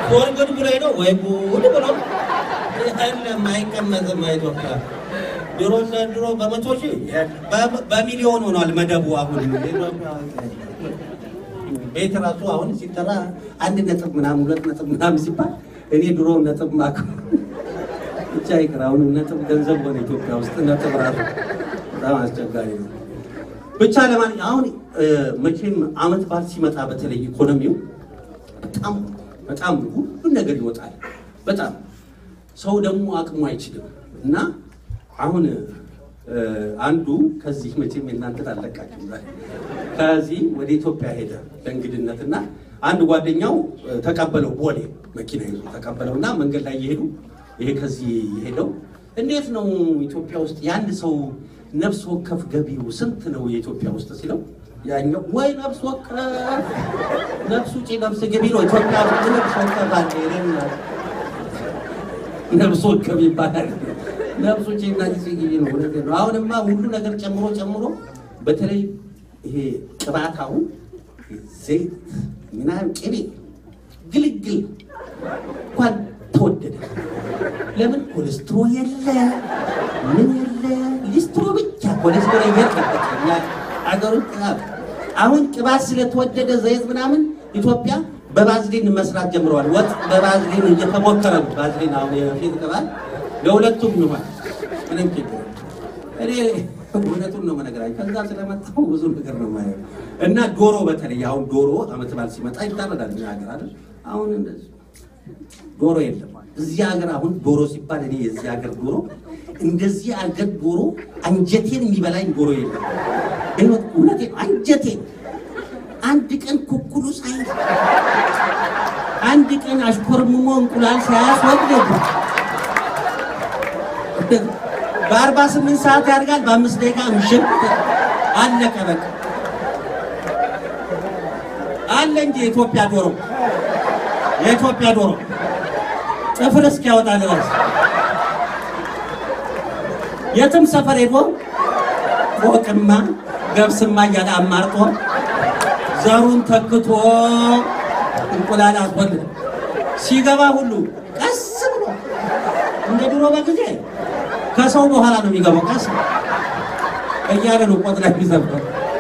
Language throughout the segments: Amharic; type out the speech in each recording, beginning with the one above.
ወርግድ ብሎ ሄዶ ወይ ጉድ ብሎ የለም አይቀመጥም። ኢትዮጵያ ድሮ ድሮ በመቶ ሺህ በ- በሚሊዮን ሆኗል መደቡ። አሁን ቤት ራሱ አሁን ሲጠራ አንድ ነጥብ ምናምን ሁለት ነጥብ ምናምን ሲባል እኔ ድሮ ነጥብ ማክ ብቻ ይቅር። አሁን ነጥብ ገንዘብ ሆነ ኢትዮጵያ ውስጥ ነጥብ ራሱ በጣም አስቸጋሪ ነው። ብቻ ለማን አሁን እ፣ መቼም አመት በዓል ሲመጣ በተለይ ኢኮኖሚው በጣም በጣም ሁሉ ነገር ይወጣል። በጣም ሰው ደግሞ አቅሙ አይችልም እና አሁን እ፣ አንዱ ከዚህ መቼም የእናንተን አለቃችሁ ከዚህ ወደ ኢትዮጵያ ሄደ ለእንግድነት እና አንድ ጓደኛው እ፣ ተቀበለው ቦሌ መኪና ይዞ ተቀበለው እና መንገድ ላይ እየሄዱ ይሄ ከዚህ የሄደው እንዴት ነው ኢትዮጵያ ውስጥ የአንድ ሰው ነፍስ ወከፍ ገቢው ስንት ነው የኢትዮጵያ ውስጥ ሲለው ያኛው ወይ ነፍስ ወከፍ ነፍስ ውጪ ነፍስ ገቢ ነው ኢትዮጵያ ውስጥ ነፍስ ወከፍ አለ ይሄን ነፍስ ወከፍ ይባላል ነፍስ ውጪ እና ጊዜ ገቢ ነው እውነቴን ነው አሁንማ ሁሉ ነገር ጨምሮ ጨምሮ በተለይ ይሄ ቅባታው ዘይት ምናምን ቅቤ ግልግል እንኳን ተወደደ ለምን ኮሌስትሮ የለ ምን የለ ሊስትሮ ብቻ ኮሌስትሮ የለበኛ አገሩ ቅባት አሁን ቅባት ስለተወደደ ዘይት ምናምን ኢትዮጵያ በባዝሊን መስራት ጀምረዋል ወጥ በባዝሊን እየተሞከረ ነው ባዝሊን አሁን የፊት ቅባት ለሁለቱም ይሆናል ምንም ችግር የለም። እኔ እውነቱን ነው መነገራችሁ ከዛ ስለመጣሁ ብዙ ነገር ነው ማየው እና ዶሮ በተለይ አሁን ዶሮ አመት በዓል ሲመጣ ይታረዳል እኛ ሀገር አይደል አሁን እንደዚህ ዶሮ የለም እዚህ ሀገር አሁን ዶሮ ሲባል እኔ የዚህ ሀገር ዶሮ እንደዚህ ሀገር ዶሮ አንጀቴን የሚበላኝ ዶሮ የለም ይኸው እውነቴን ነው አንጀቴን አንድ ቀን ኩኩሉ ሳይ አንድ ቀን አሽኮርምሞ እንቁላል ሳያስወግድ በአርባ ስምንት ሰዓት ያድጋል በአምስት ደቂቃ ምሽት አለቀ በቃ አለ እንጂ የኢትዮጵያ ዶሮ የኢትዮጵያ ዶሮ ጥፍር እስኪያወጣ ድረስ የትም ሰፈር ሄዶ ቆቅማ ገብስማ እያለ አማርጦ ዘሩን ተክቶ እንቁላል አስወልድ ሲገባ ሁሉ ቀስ ብሎ እንደ ድሮ በጊዜ ከሰው በኋላ ነው የሚገባው። ቀስ እያለ ነው ቆጥ ላይ የሚዘብቀው።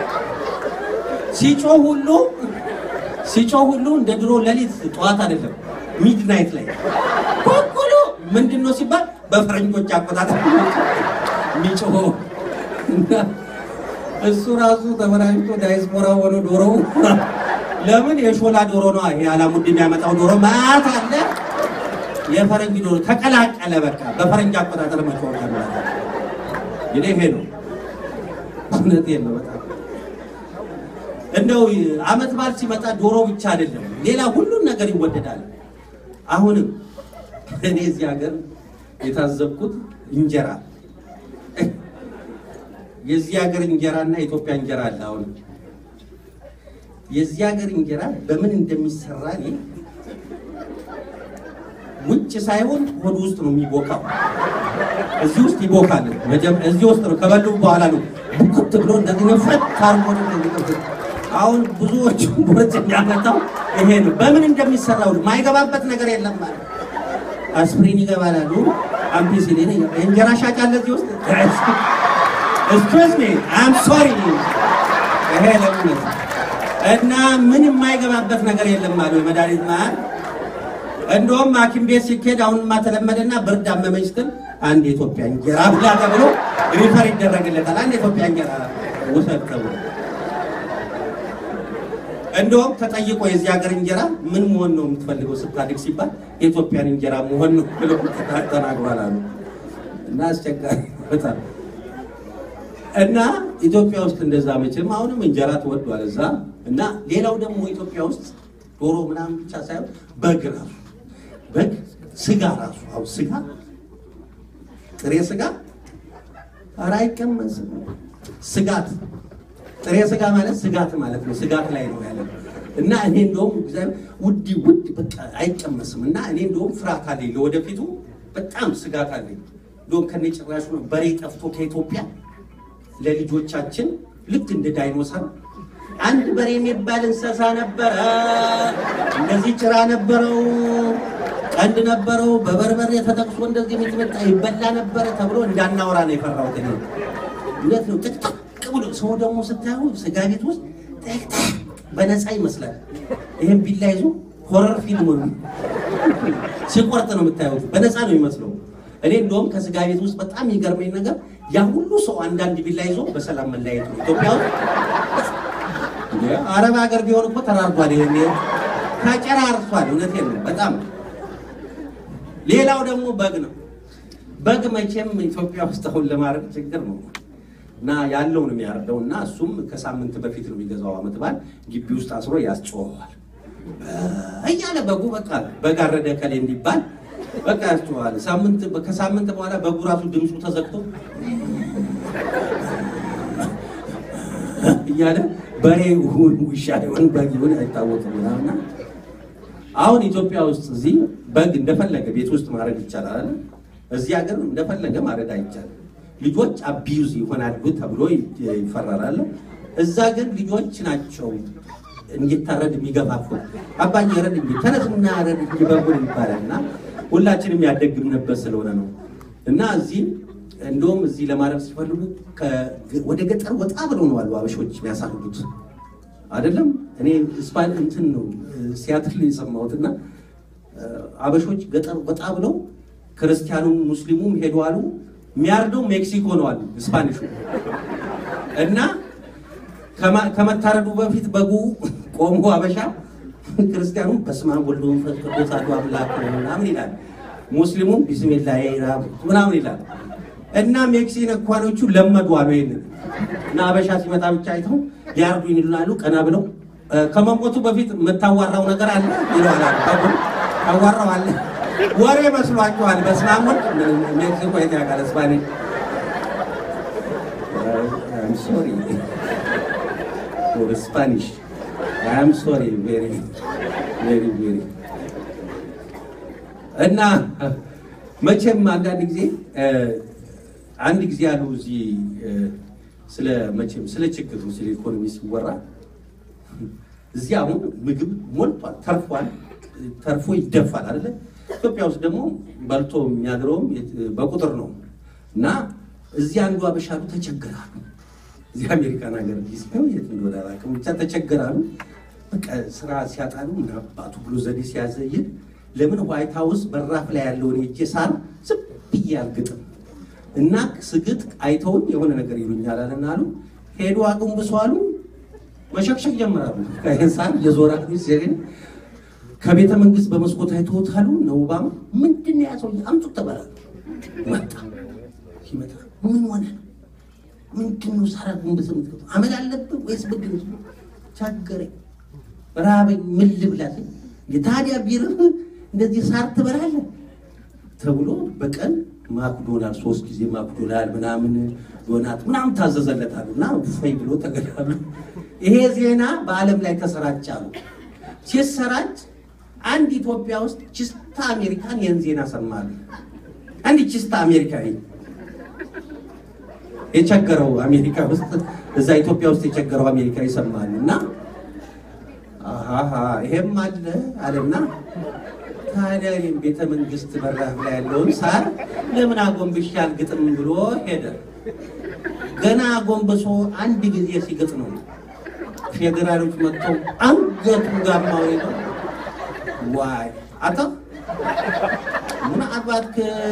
ሲጮህ ሁሉ ሲጮህ ሁሉ እንደ ድሮ ሌሊት ጠዋት አይደለም ሚድናይት ላይ ኩኩሉ ምንድን ነው ሲባል በፈረንጆች አቆጣጠር የሚጮኸው እና እሱ ራሱ ተበላሽቶ ዳይስፖራ ሆኖ ዶሮው ለምን የሾላ ዶሮ ነው ይሄ አላሙድ የሚያመጣው ዶሮ ማት አለ የፈረንጅ ዶሮ ተቀላቀለ። በቃ በፈረንጅ አቆጣጠር መጮህ ጀመረ። ይሄ ይሄ ነው እውነቴን ነው በጣም እንደው አመት በዓል ሲመጣ ዶሮ ብቻ አይደለም፣ ሌላ ሁሉን ነገር ይወደዳል። አሁንም እኔ እዚህ ሀገር የታዘብኩት እንጀራ የዚህ ሀገር እንጀራና የኢትዮጵያ እንጀራ አለ። አሁን የዚህ ሀገር እንጀራ በምን እንደሚሰራ እኔ ውጭ ሳይሆን ሆድ ውስጥ ነው የሚቦካው። እዚህ ውስጥ ይቦካል። መጀመ- እዚህ ውስጥ ነው ከበሉ በኋላ ነው ቡክት ብሎ እንደዚህ ነፈት ታርጎ ነው እንደዚህ አሁን ብዙዎቹ ቦርጭ የሚያመጣው ይሄ ነው። በምን እንደሚሰራው ማይገባበት ነገር የለም ማለት አስፕሪን ይገባላሉ፣ አምፒሲሊን ይገባል። የእንጀራ ሻጭ አለ እዚህ ውስጥ ኤክስኪውዝ ሚ አም ሶሪ ይሄ ለምን እና ምን የማይገባበት ነገር የለም አሉ የመድኃኒት መሀል እንደውም ሐኪም ቤት ሲኬድ አሁንማ ተለመደና ብርድ አመመኝ ስትል አንድ የኢትዮጵያ እንጀራ ብላ ተብሎ ሪፈር ይደረግለታል። አንድ የኢትዮጵያ እንጀራ ውሰድ ተብሎ እንደውም ተጠይቆ የዚህ ሀገር እንጀራ ምን መሆን ነው የምትፈልገው ስታድግ ሲባል የኢትዮጵያን እንጀራ መሆን ነው ብሎ ተናግሯል አሉ እና አስቸጋሪ በጣም እና ኢትዮጵያ ውስጥ እንደዛ መቼም አሁንም እንጀራ ተወዷል እዛ እና ሌላው ደግሞ ኢትዮጵያ ውስጥ ዶሮ ምናምን ብቻ ሳይሆን በግ ራሱ በግ ስጋ ራሱ አሁን ስጋ ጥሬ ስጋ ኧረ አይቀመስም ስጋት ጥሬ ስጋ ማለት ስጋት ማለት ነው ስጋት ላይ ነው ያለ እና እኔ እንደውም እግዚአብሔር ውድ ውድ በቃ አይቀመስም እና እኔ እንደውም ፍርሃት አለኝ ለወደፊቱ በጣም ስጋት አለኝ እንደውም ከነ ጭራሹ ነው በሬ ጠፍቶ ከኢትዮጵያ ለልጆቻችን ልክ እንደ ዳይኖሰር አንድ በሬ የሚባል እንስሳ ነበረ። እንደዚህ ጭራ ነበረው፣ ቀንድ ነበረው፣ በበርበሬ ተጠቅሶ እንደዚህ የሚጥመጣ ይበላ ነበረ ተብሎ እንዳናወራ ነው የፈራሁት እኔ። እውነት ነው። ጥቅጥቅ ብሎ ሰው ደግሞ ስታዩ ስጋ ቤት ውስጥ ጥቅጥቅ በነፃ ይመስላል። ይህም ቢላ ይዞ ሆረር ፊልም ነው ሲቆርጥ ነው የምታዩት። በነፃ ነው የሚመስለው። እኔ እንደውም ከስጋ ቤት ውስጥ በጣም የሚገርመኝ ነገር ያ ሁሉ ሰው አንዳንድ ቢላ ይዞ በሰላም መለያየት ነው። ኢትዮጵያ ውስጥ እንደ አረብ ሀገር ቢሆን እኮ ተራርዷል። ይሄ ተጨራርሷል። እውነቴን ነው በጣም ሌላው ደግሞ በግ ነው። በግ መቼም ኢትዮጵያ ውስጥ አሁን ለማረድ ችግር ነው እና ያለውን የሚያርደው እና እሱም ከሳምንት በፊት ነው የሚገዛው። ዓመት በዓል ግቢ ውስጥ አስሮ ያስጮኸዋል እያለ በጉ በቃ በግ አረደ ከሌ እንዲባል በቃ ያስጮኸዋል። ሳምንት ከሳምንት በኋላ በጉ ራሱ ድምፁ ተዘግቶ እያለ በሬ ይሁን ውሻ ይሁን በግ ይሁን አይታወቅም ምናምና አሁን ኢትዮጵያ ውስጥ እዚህ በግ እንደፈለገ ቤት ውስጥ ማረድ ይቻላል አይደል? እዚህ ሀገር እንደፈለገ ማረድ አይቻልም። ልጆች አቢዩዝ ይሆናሉ ተብሎ ይፈራራል። እዛ ግን ልጆች ናቸው እንዲታረድ የሚገፋፉት። አባዬ ረድ እንጂ ተነስና ረድ እንጂ በጉን ይባላል እና ሁላችንም ያደግምንበት ስለሆነ ነው እና እዚህ እንደውም እዚህ ለማረድ ሲፈልጉ ወደ ገጠር ወጣ ብለው ነው አሉ አበሾች የሚያሳርዱት አይደለም። እኔ ስፓን እንትን ነው ሲያትል የሰማሁትና አበሾች ገጠር ወጣ ብለው ክርስቲያኑም ሙስሊሙም ሄዱ አሉ። የሚያርደው ሜክሲኮ ነው አሉ ስፓኒሹ እና ከመታረዱ በፊት በጉ ቆሞ አበሻ ክርስቲያኑም በስመ አብ ወወልድ ወመንፈስ ቅዱስ አሐዱ አምላክ ምናምን ይላል። ሙስሊሙም ቢስሚላህ ምናምን ይላል። እና ሜክሲኮኖቹ ለመዱ አሉ ይሄንን እና አበሻ ሲመጣ ብቻ አይተው ሊያርዱ ይላሉ። ቀና ብለው ከመሞቱ በፊት የምታዋራው ነገር አለ ይለዋል። በጉ ታዋራው አለ ወሬ መስሏቸዋል። በስመ አብ ወልድ ሜክሲኮ የት ያውቃል ስፓኒሽ ሶሪ ስፓኒሽ አም ሶሪ ቬሪ ቬሪ ቬሪ እና መቼም አንዳንድ ጊዜ አንድ ጊዜ ያሉ እዚህ ስለ መቼም ስለ ችግር ስለ ኢኮኖሚ ሲወራ እዚህ አሁን ምግብ ሞልቷል፣ ተርፏል፣ ተርፎ ይደፋል አይደለ? ኢትዮጵያ ውስጥ ደግሞ በልቶ የሚያድረውም በቁጥር ነው እና እዚህ አንዱ አበሻሉ ተቸገራሉ። እዚህ አሜሪካን ሀገር ዲስው የት እንደሆነ አላውቅም፣ ብቻ ተቸገራሉ። በቃ ስራ ሲያጣሉ ምን አባቱ ብሎ ዘዴ ሲያዘይል ለምን ዋይት ሀውስ በራፍ ላይ ያለውን ሄጄ ሳር ዝም ብዬ አልግጥም እና ስግጥ አይተውኝ የሆነ ነገር ይሉኛል አለና አሉ ሄዱ አቅንብሶ አሉ መሸክሸክ ጀምራሉ። ሳር የዞራ ሲገኝ ከቤተ መንግስት በመስኮት አይተውት አሉ እነ ኦባማ ምንድን ነው ያሰው አምጡ ተባላሉ። መጣ ሲመጣ ምን ሆነ ነው ምንድን ነው ሳራ ጉንብስ የምትከተው አመል አለብህ ወይስ ብድር ቸገረኝ፣ ራበኝ፣ ምን ልብላ ሲል የታዲያ ቢርህ እንደዚህ ሳር ትበላለህ ተብሎ በቀን ማክዶናል ሶስት ጊዜ ማክዶናል ምናምን ዶናት ምናምን ታዘዘለታሉ እና ፈይ ብሎ ተገዳሉ። ይሄ ዜና በዓለም ላይ ተሰራጫሉ። ሲሰራጭ አንድ ኢትዮጵያ ውስጥ ችስታ አሜሪካን ይህን ዜና ሰማሉ። አንድ ችስታ አሜሪካዊ የቸገረው አሜሪካ ውስጥ እዛ ኢትዮጵያ ውስጥ የቸገረው አሜሪካ ይሰማሉ እና አሃ ይሄም አለ አለና ታዲያ እኔም ቤተ መንግስት በራፍ ላይ ያለውን ሳር ለምን አጎንብሼ አልግጥም ብሎ ሄደ። ገና አጎንብሶ አንድ ጊዜ ሲግጥ ነው ፌዴራሎች መጥተው አንገቱ ጋማው ሄደው ዋይ አታ ምን አባት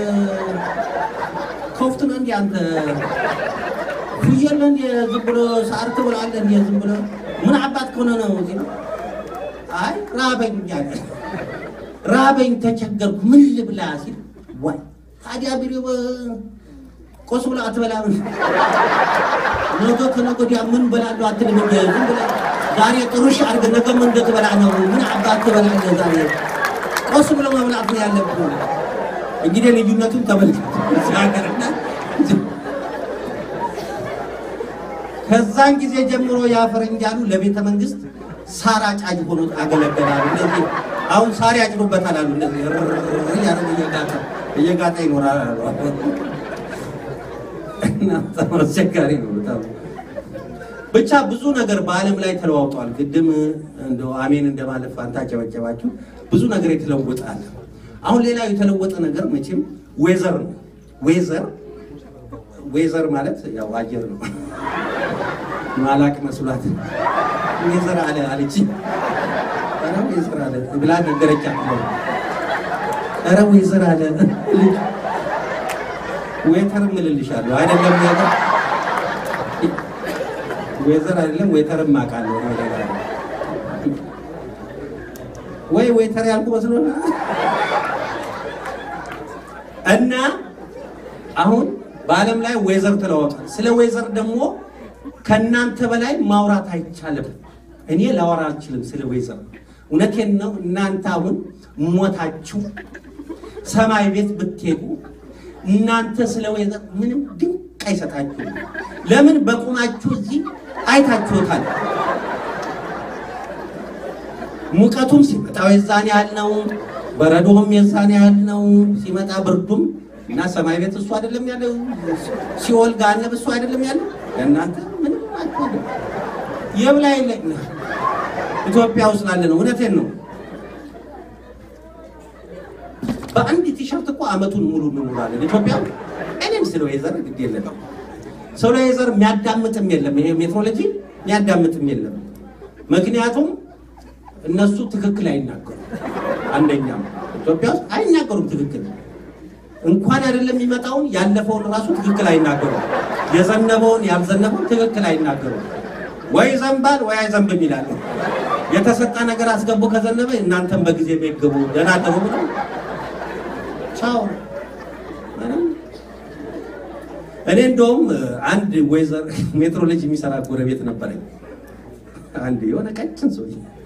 ከፍት ነው እንዲ አንተ ፍየል እንዲ ዝም ብሎ ሳር ትብላለህ እንዲ ዝም ብሎ ምን አባት ከሆነ ነው እዚህ ነው አይ ራበኝ አለ ራበኝ ተቸገርኩ ምን ልብላ ሲል ዋይ ታዲያ ቢሮ ቆስ ብላ አትበላም ነገ ከነገ ወዲያ ምን በላለሁ አትልም እንደ ዝም ብለህ ዛሬ ጥሩሽ አድርገህ ነገ ምን እንደትበላ ነው ምን አባት ትበላለህ ዛሬ ቆስ ብሎ መብላት ነው ያለብህ እንግዲህ ልዩነቱን ተመልከት እዚህ ሀገርና ከዛን ጊዜ ጀምሮ ያ ፈረንጃሉ ለቤተ መንግስት ሳር አጫጅ ሆኖ አገለገላሉ። እንደዚህ አሁን ሳር ያጭዱበታል አሉ። እንደዚህ እያደረገ እየጋጠ እየጋጠ ይኖራል አሉ። እና በጣም አስቸጋሪ ነው በጣም ብቻ ብዙ ነገር በዓለም ላይ ተለዋውጧል። ቅድም እንደው አሜን እንደማለት ፋንታ ጨበጨባችሁ። ብዙ ነገር የተለወጠ አለ። አሁን ሌላ የተለወጠ ነገር መቼም ዌዘር ነው። ዌዘር ዌዘር ማለት ያው አየር ነው። ማላቅ መስሏት ዌዘር አለ አለች። ኧረ ዌዘር አለ ብላ ነገረቻ። ኧረ ዌዘር አለ ዌተር እምልልሻለሁ አይደለም ዌተር ዌዘር አይደለም ዌተርም አውቃለሁ። ወይ ዌተር ያልኩ መስሎ እና አሁን በዓለም ላይ ዌዘር ተለዋውጧል። ስለ ዌዘር ደግሞ ከእናንተ በላይ ማውራት አይቻልም። እኔ ላወራ አልችልም ስለ ዌዘር። እውነቴን ነው። እናንተ አሁን ሞታችሁ ሰማይ ቤት ብትሄዱ እናንተ ስለ ዌዘር ምንም ድንቅ አይሰጣችሁም። ለምን በቁማችሁ እዚህ አይታችሁታል። ሙቀቱም ሲመጣው የዛን ያህል ነው፣ በረዶም የዛን ያህል ነው። ሲመጣ ብርዱም እና ሰማይ ቤት እሱ አይደለም ያለው፣ ሲኦል ገሃነም እሱ አይደለም ያለው። ለእናንተ ምንም አትሆንም። የብላይ ኢትዮጵያ ውስጥ ላለ ነው። እውነቴን ነው። በአንድ ቲሸርት እኮ አመቱን ሙሉ እንውላለን ኢትዮጵያ። እኔም ስለ ወይዘር ግድ የለም ስለ ወይዘር የሚያዳምጥም የለም። ይሄ ሜትሮሎጂ የሚያዳምጥም የለም። ምክንያቱም እነሱ ትክክል አይናገሩም። አንደኛም ኢትዮጵያ ውስጥ አይናገሩም ትክክል እንኳን አይደለም የሚመጣውን ያለፈውን ራሱ ትክክል አይናገሩም። የዘነበውን ያልዘነበውን ትክክል አይናገሩም። ወይ ዘንባል ወይ አይዘንብም ይላሉ። የተሰጠ ነገር አስገቡ ከዘነበ እናንተም በጊዜ የሚገቡ ደህና ደሩ ብለው ቻው። እኔ እንደውም አንድ ወይዘር ሜትሮሎጂ የሚሰራ ጎረቤት ነበረኝ። አንድ የሆነ ቀጭን ሰው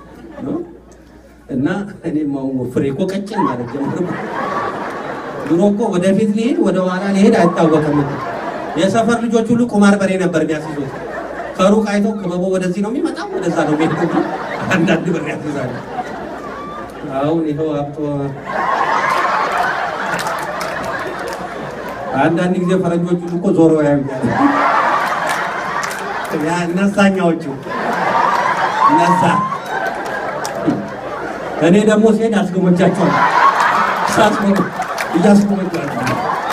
እና እኔ ፍሬ እኮ ቀጭን ማለት ጀምር ድሮ እኮ ወደፊት ሊሄድ ወደ ኋላ ሊሄድ አይታወቅም። የሰፈር ልጆች ሁሉ ቁማር በሬ ነበር የሚያስይዙት። ከሩቅ አይተው ክበቦ ወደዚህ ነው የሚመጣው ወደዛ ነው የሚሄድ አንዳንድ ብር ያስይዛሉ። አሁን ይኸው አብጦ አንዳንድ ጊዜ ፈረንጆቹ እኮ ዞሮ ያዩኛል። ያ እነዛኛዎቹ እነዛ እኔ ደግሞ ሲሄድ አስጎመጃቸዋል ሳስጎመ እያስጎመጃቸዋል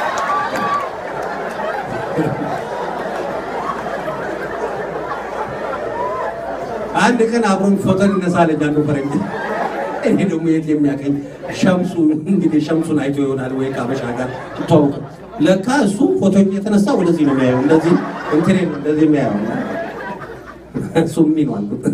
አንድ ቀን አብሮን ፎቶ እንነሳለን አንዱ ፈረንጅ። እኔ ደግሞ የት የሚያቀኝ ሸምሱ እንግዲህ ሸምሱን አይቶ ይሆናል ወይ ከአበሻ ጋር ትተዋወቅ። ለካ እሱ ፎቶ የተነሳ ወደዚህ ነው የሚያየው፣ እንደዚህ እንትኔ ነው እንደዚህ የሚያየው። እሱ ሚ ነው አልኩት።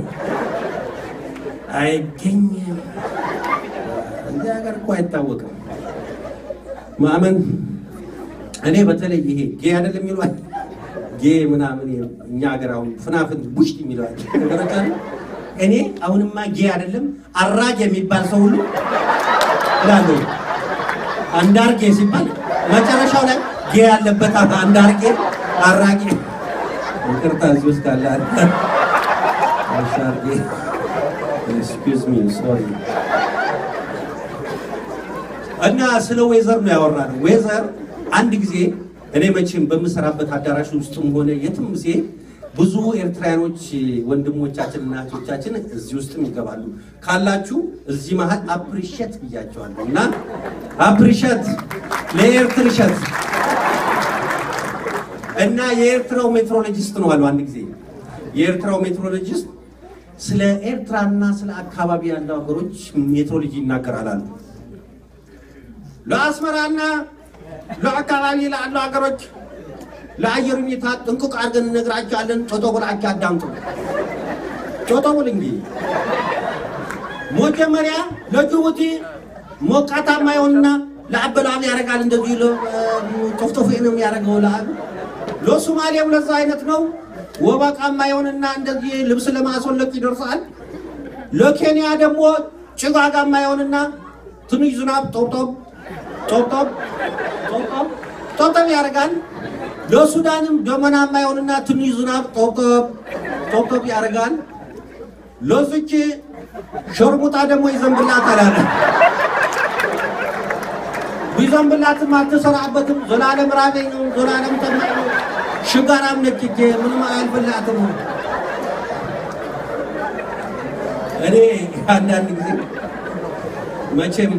አይገኝም እዚህ ሀገር እኮ አይታወቅም። ማመን እኔ በተለይ ይሄ ጌ አይደለም የሚሏል ጌ ምናምን እኛ ሀገር አሁን ፍናፍን ቡሽት የሚለዋል ነገሮች አሉ። እኔ አሁንማ ጌ አይደለም አራጅ የሚባል ሰው ሁሉ እላለሁ። አንዳርጌ ሲባል መጨረሻው ላይ ጌ ያለበት አንዳርጌ አራጌ ይቅርታ እዚህ ውስጥ ካለ አሻርጌ ኤክስኪውዝ ሚ ሶሪ እና ስለ ዌዘር ነው ያወራነው። ዌዘር አንድ ጊዜ እኔ መቼም በምሰራበት አዳራሽ ውስጥም ሆነ የትም ሲሄድ ብዙ ኤርትራያኖች ወንድሞቻችን እና እህቶቻችን እዚህ ውስጥም ይገባሉ። ካላችሁ እዚህ መሀል አፕሪሼት ብያቸዋለሁ እና አፕሪሼት ለኤርትርሸት እና የኤርትራው ሜትሮሎጂስት ነው አሉ። አንድ ጊዜ የኤርትራው ሜትሮሎጂስት ስለ ኤርትራና ስለ አካባቢ ያለው ሀገሮች ሜትሮሎጂ ይናገራል አሉ። ለአስመራና ለአካባቢ ላሉ ሀገሮች ለአየር ሁኔታ ጥንቅቅ አድርገን እነግራቸዋለን። ጮጦ ብላችሁ አዳምጡ። ጮጦ ብል እንግዲህ መጀመሪያ ለጅቡቲ ሞቃታማ ይሆንና ለአበላብ ያደርጋል። እንደዚህ ጦፍጦፍ ነው የሚያደርገው ለአብ ለሶማሌም ለዛ አይነት ነው። ወበቃማ ይሆንና እንደዚህ ልብስ ለማስወለቅ ይደርሳል። ለኬንያ ደግሞ ጭጋጋማ ይሆንና ትንሽ ዝናብ ጦብጦብ ጦብጦብ ጦብጦብ ጦብጦብ ያደርጋል። ለሱዳንም ደመናማ ይሆንና ትንሽ ዝናብ ጦብጦብ ጦብጦብ ያደርጋል። ለዚች ሸርሙጣ ደግሞ ይዘንብላታል አለ። ቢዘንብላትም አትሰራበትም። ዘላለም ራበኝ ነው፣ ዘላለም ጠማኝ ነው። ሽጋራም ነች እጄ ምንም አያልፍላትም። እኔ አንዳንድ ጊዜ መቼም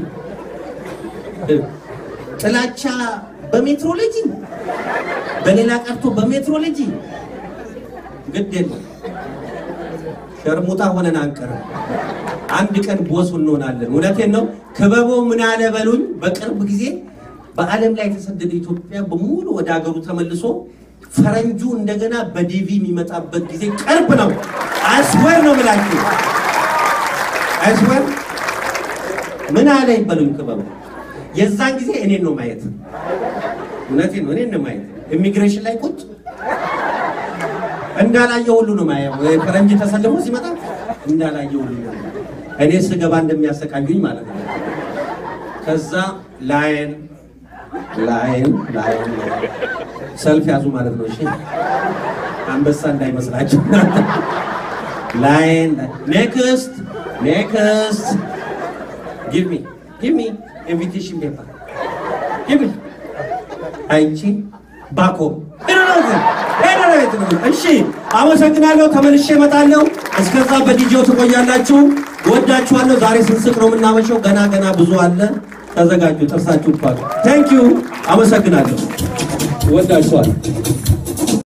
ጥላቻ በሜትሮሎጂ በሌላ ቀርቶ በሜትሮሎጂ ግድ የለም ሸርሙጣ ሆነን አንቀርም። አንድ ቀን ቦስ እንሆናለን። እውነቴን ነው። ክበቦ ምን አለ በሉኝ። በቅርብ ጊዜ በዓለም ላይ የተሰደደ ኢትዮጵያ በሙሉ ወደ ሀገሩ ተመልሶ ፈረንጁ እንደገና በዲቪ የሚመጣበት ጊዜ ቅርብ ነው። አስወር ነው ብላችሁ አስወር ምን አለ ይበሉኝ ክበቦ። የዛን ጊዜ እኔን ነው ማየት። እውነቴን ነው። እኔን ነው ማየት። ኢሚግሬሽን ላይ ቁጭ እንዳላየ ሁሉ ነው ማየው። ፈረንጅ ተሰልፎ ሲመጣ እንዳላየ ሁሉ ነው። እኔ ስገባ እንደሚያሰቃዩኝ ማለት ነው። ከዛ ላይን ላይን ላይን ሰልፍ ያዙ ማለት ነው። እሺ አንበሳ እንዳይመስላችሁ። ላይን ኔክስት ኔክስት ጊቭ ሚ ጊቭ ሚ ኢንቪቴሽን ፔፐር ጊቭ ሚ አይቺ ባኮ እሺ፣ አመሰግናለሁ። ተመልሼ እመጣለሁ። እስከዛ በዲጄው ትቆያላችሁ። ወዳችኋለሁ። ዛሬ ስንስቅ ነው የምናመሸው። ገና ገና ብዙ አለ። ተዘጋጁ። ጥርሳችሁ ፓክ። ቴንክ ዩ። አመሰግናለሁ። ወዳችኋለሁ።